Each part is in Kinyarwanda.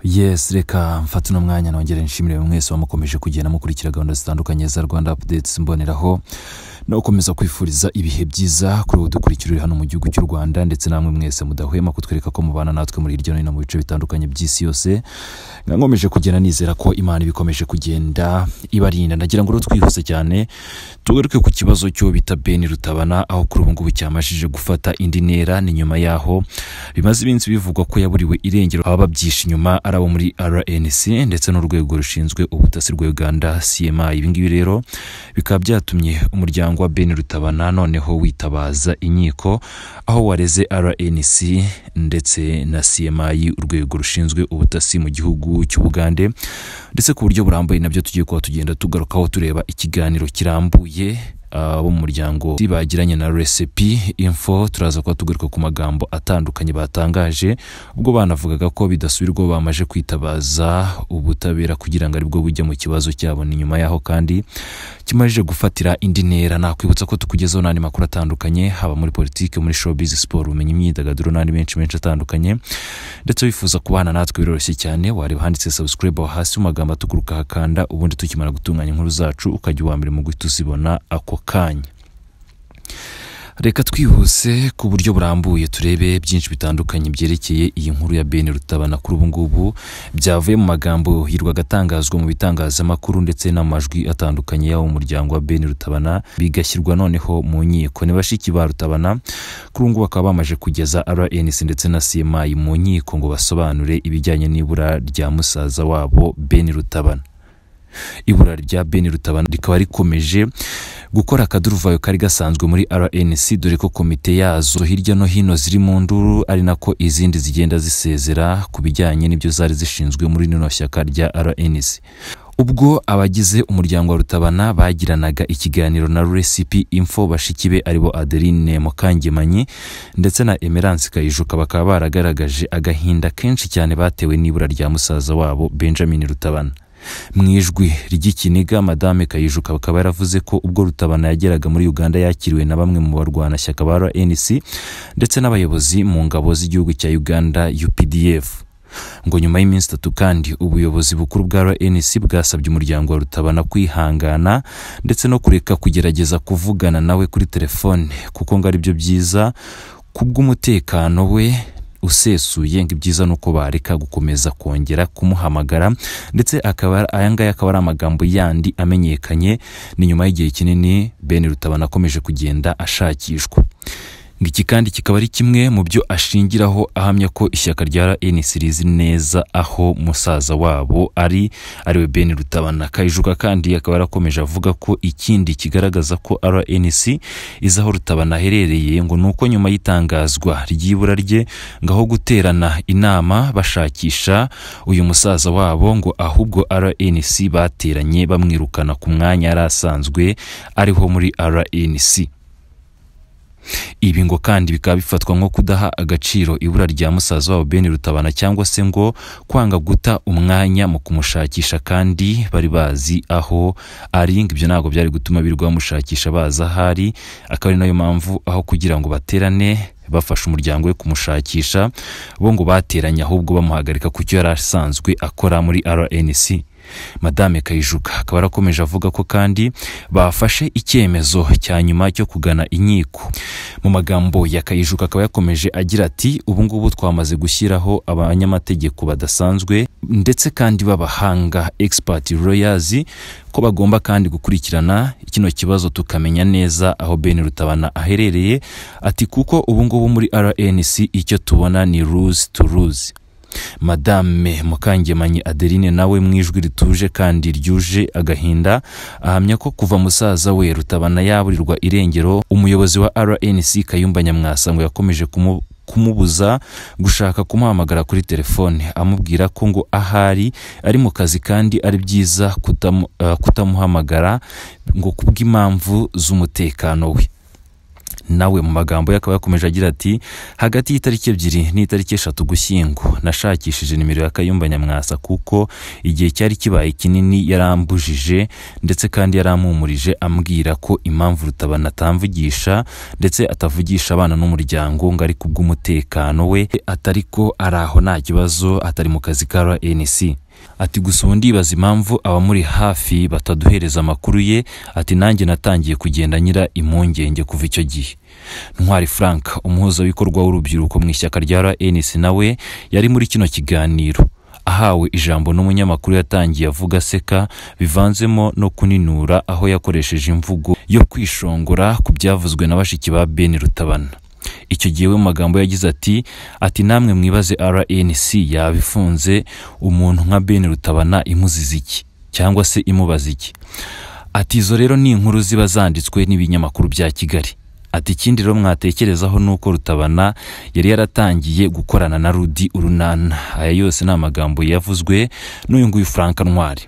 yesi reka mfate uno mwanya nongere nshimire mwese wamukomeje kugenda mukurikira gahunda zitandukanye za rwanda apudetes mboneraho no gukomeza kwifuriza ibihe byiza kuri ubu dukurikirira hano mu gihugu cy'u rwanda ndetse namwe mwese mudahwema kutwereka ko mubana natwe muri hirya no hino mu bice bitandukanye by'isi yose nkomeje kugenda nizera ko imana ibikomeje kugenda ibarinda nagira ngo rero twihuse cyane tugaruke ku kibazo cyo bita beni rutabana aho kuri ubu ngubu cyamashije gufata indi ntera ni nyuma yaho bimaze iminsi bivugwa ko yaburiwe irengero abababyisha inyuma ari abo muri rnc ndetse n'urwego rushinzwe ubutasi rwa uganda cma ibingibi rero bikaba byatumye umuryango wa beni rutabana noneho witabaza inkiko aho wareze rnc ndetse na cma urwego rushinzwe ubutasi mu gihugu cy'ubugande ndetse ku buryo burambuye nabyo tugiye kuba tugenda tugarukaho tureba ikiganiro kirambuye abo mu muryango bagiranye na resepi info turaza kuba tugaruka ku magambo atandukanye batangaje ubwo banavugaga ko bidasubirwa bamaze kwitabaza ubutabera kugira ngo aribwo bujya mu kibazo cyabo ni nyuma yaho kandi kimaze gufatira indi ntera nakwibutsa ko tukugezaho n'andi makuru atandukanye haba muri politiki muri showbiz siporo ubumenyi imyidagaduro n'andi menshi menshi atandukanye ndetse wifuza kubana natwe biroroshye cyane wareba handitse subscribe aho hasi mu magambo atuguruka hakanda ubundi tukimara gutunganya inkuru zacu ukajya uwa mbere mu guhita uzibona ako kanya reka twihuse ku buryo burambuye turebe byinshi bitandukanye byerekeye iyi nkuru ya bene rutabana kuri ubu ngubu byavuye mu magambo hirwaga atangazwa mu bitangazamakuru ndetse n'amajwi atandukanye y'abo muryango wa bene rutabana bigashyirwa noneho mu nkiko ni bashiki ba rutabana kuri ubu ngubu bakaba bamaze kugeza rnc ndetse na cma mu nkiko ngo basobanure ibijyanye n'ibura rya musaza wabo bene rutabana ibura rya beni rutabana rikaba rikomeje gukora akaduruvayo kari gasanzwe muri rnc dore ko komite yazo hirya no hino ziri mu nduru ari nako izindi zigenda zisezera ku bijyanye n'ibyo zari zishinzwe muri rino shyaka rya rnc ubwo abagize umuryango wa rutabana bagiranaga ikiganiro na resipi info bashiki be aribo adeline mukangemanyi ndetse na emerance kayijuka bakaba baragaragaje agahinda kenshi cyane batewe n'ibura rya musaza wabo benjamin rutabana mu ijwi ry'ikiniga madame kayijuka akaba yaravuze ko ubwo rutabana yageraga muri uganda yakiriwe na bamwe mu barwanashyaka ba rnc ndetse n'abayobozi mu ngabo z'igihugu cya uganda updf ngo nyuma y'iminsi itatu kandi ubuyobozi bukuru bwa rnc bwasabye umuryango wa rutabana kwihangana ndetse no kureka kugerageza kuvugana nawe kuri telefone kuko ngo aribyo byiza kubw'umutekano we usesuye ngo ibyiza ni uko bareka gukomeza kongera kumuhamagara ndetse aya ngaya akaba ari amagambo yandi amenyekanye ni nyuma y'igihe kinini bene rutabana akomeje kugenda ashakishwa iki kandi kikaba ari kimwe mu byo ashingiraho ahamya ko ishyaka rya rnc rizi neza aho musaza wabo ari ariwe ben rutabana kayijuka kandi akaba yarakomeje avuga ko ikindi kigaragaza ko rnc izi aho rutabana aherereye ngo ni uko nyuma y'itangazwa ry'ibura rye ngo aho guterana inama bashakisha uyu musaza wabo ngo ahubwo rnc bateranye bamwirukana ku mwanya yari asanzwe ariho muri rnc ibi ngo kandi bikaba bifatwa nko kudaha agaciro ibura rya musaza wabo bene rutabana cyangwa se ngo kwanga guta umwanya mu kumushakisha kandi bari bazi aho ari ngo ibyo ntabwo byari gutuma birirwa bamushakisha baza ahari akaba ari nayo mpamvu aho kugira ngo baterane bafasha umuryango we kumushakisha bo ngo bateranye ahubwo bamuhagarika ku cyo yari asanzwe akora muri rnc madame kayijuka akaba arakomeje avuga ko kandi bafashe icyemezo cya nyuma cyo kugana inkiko mu magambo ya kayijuka akaba yakomeje agira ati ubu ngubu twamaze gushyiraho abanyamategeko badasanzwe ndetse kandi b'abahanga expert lawyers ko bagomba kandi gukurikirana kino kibazo tukamenya neza aho ben rutabana aherereye ati kuko ubu ngubu muri rnc icyo tubona ni rules to rules madame mukangemanyi adeline nawe mu ijwi rituje kandi ryuje agahinda ahamya ko kuva musaza we rutabana yaburirwa irengero umuyobozi wa rnc kayumba nyamwasa ngo yakomeje kumu kumubuza gushaka kumuhamagara kuri telefone amubwira ko ngo ahari ari mu kazi kandi ari byiza kutam, uh, kutamuhamagara ngo kubw'impamvu z'umutekano we nawe mu magambo ye akaba yakomeje agira ati hagati y'itariki ebyiri n'itariki eshatu gushyingo nashakishije nimero ya kayumba nyamwasa kuko igihe cyari kibaye kinini yarambujije ndetse kandi yarampumurije ambwira ko impamvu rutabana atamvugisha ndetse atavugisha abana n'umuryango ngo ari kubw'umutekano we atari ko ari aho nta kibazo atari mu kazi ka rnc ati gusa ubu ndibaza impamvu abamuri hafi bataduhereza amakuru ye ati nanjye natangiye kugenda nyira impungenge kuva icyo gihe ntwari frank umuhuzabikorwa w'urubyiruko mu ishyaka rya rnc nawe yari muri kino kiganiro ahawe ijambo n'umunyamakuru yatangiye avuga aseka bivanzemo no kuninura aho yakoresheje imvugo yo kwishongora ku byavuzwe na bashiki ba ben rutabana icyo gihe we mu magambo yagize ati ati namwe mwibaze rnc yaba ifunze umuntu nka ben rutabana imuziza iki cyangwa se imubaza iki ati izo rero ni inkuru ziba zanditswe n'ibinyamakuru bya kigali ati ikindi rero mwatekerezaho ni uko rutabana yari yaratangiye gukorana na rudi urunana aya yose ni amagambo yavuzwe n'uyu nguyu frank ntwari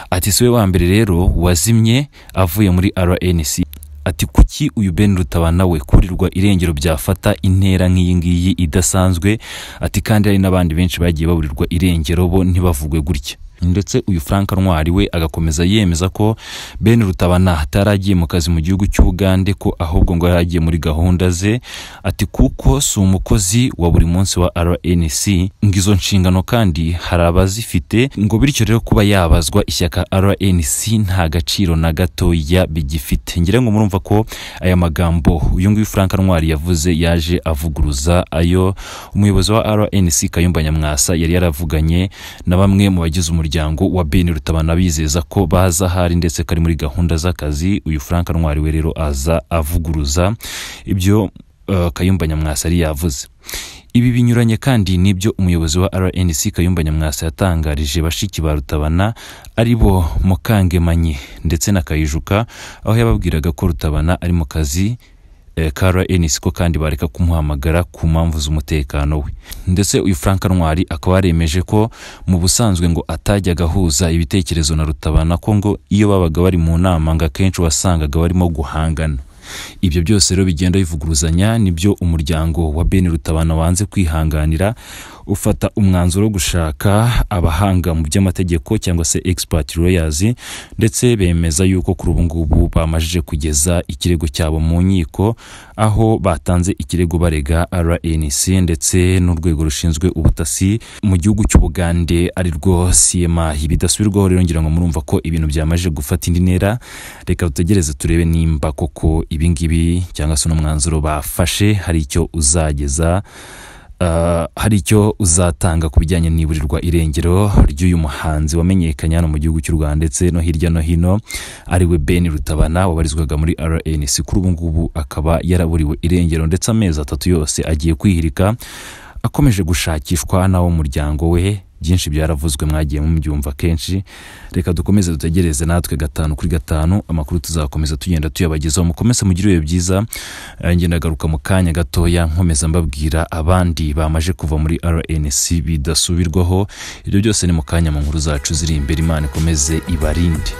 ati si we wa mbere rero wazimye avuye muri rnc ati kuki uyu ben rutabana we kurirwa irengero byafata intera nk'iyi ngiyi idasanzwe ati kandi hari n'abandi benshi bagiye baburirwa irengero bo ntibavugwe gutya ndetse uyu frank ntwari we agakomeza yemeza ko ben rutabana ataragiye mu kazi mu gihugu cy'ubugande ko ahubwo ngo yari agiye muri gahunda ze ati kuko si umukozi wa buri munsi wa rnc ngo izo nshingano kandi hari abazifite ngo bityo rero kuba yabazwa ishyaka rnc nta gaciro na gatoya bigifite ngira ngo murumva ko aya magambo uyu nguyu frank ntwari yavuze yaje avuguruza ayo umuyobozi wa rnc kayumba nyamwasa yari yaravuganye na bamwe mu bagize umuryango umuryango wa ben rutabana bizeza ko baza ahari ndetse kari muri gahunda z'akazi uyu frank ntwari we rero aza avuguruza ibyo uh, kayumba nyamwasa yari yavuze ibi binyuranye kandi n'ibyo umuyobozi wa rnc kayumba nyamwasa yatangarije bashiki ba rutabana ari bo mukangemanyi ndetse na kayijuka aho yababwiraga ko rutabana ari mu kazi ka rnc ko kandi bareka kumuhamagara ku mpamvu z'umutekano we ndetse uyu frank ntwari akaba yaremeje ko mu busanzwe ngo atajyaga ahuza ibitekerezo na rutabana ko ngo iyo babaga bari mu nama ngo akenshi wasangaga barimo guhangana ibyo byose rero bigenda bivuguruzanya nibyo umuryango wa ben rutabana wanze kwihanganira ufata umwanzuro wo gushaka abahanga mu by'amategeko cyangwa se expert lawyers ndetse bemeza yuko kuri ubu ngubu bamajije kugeza ikirego cyabo mu nkiko aho batanze ikirego barega RNC ndetse n'urwego rushinzwe ubutasi mu gihugu cy'ubugande ari rwo CMA bidasubirwaho rero ngira ngo murumva ko ibintu byamaje gufata indi ntera reka dutegereze turebe nimba koko ibi ngibi cyangwa se n'umwanzuro bafashe hari icyo uzageza hari icyo uzatanga ku bijyanye n'iburirwa irengero ry'uyu muhanzi wamenyekanye hano mu gihugu cy'u rwanda ndetse no hirya no hino ariwe ben rutabana wabarizwaga muri rnc kuri ubu ngubu akaba yaraburiwe irengero ndetse amezi atatu yose agiye kwihirika akomeje gushakishwa n'abo muryango we byinshi byaravuzwe mwagiye mubyumva kenshi reka dukomeze dutegereze natwe gatanu kuri gatanu amakuru tuzakomeza tugenda tuyabagezaho mukomeze mugire ibihe byiza ngenda agaruka mu kanya gatoya nkomeza mbabwira abandi bamaje kuva muri rnc bidasubirwaho ibyo byose ni mu kanya mu nkuru zacu ziri imbere imana ikomeze ibarinde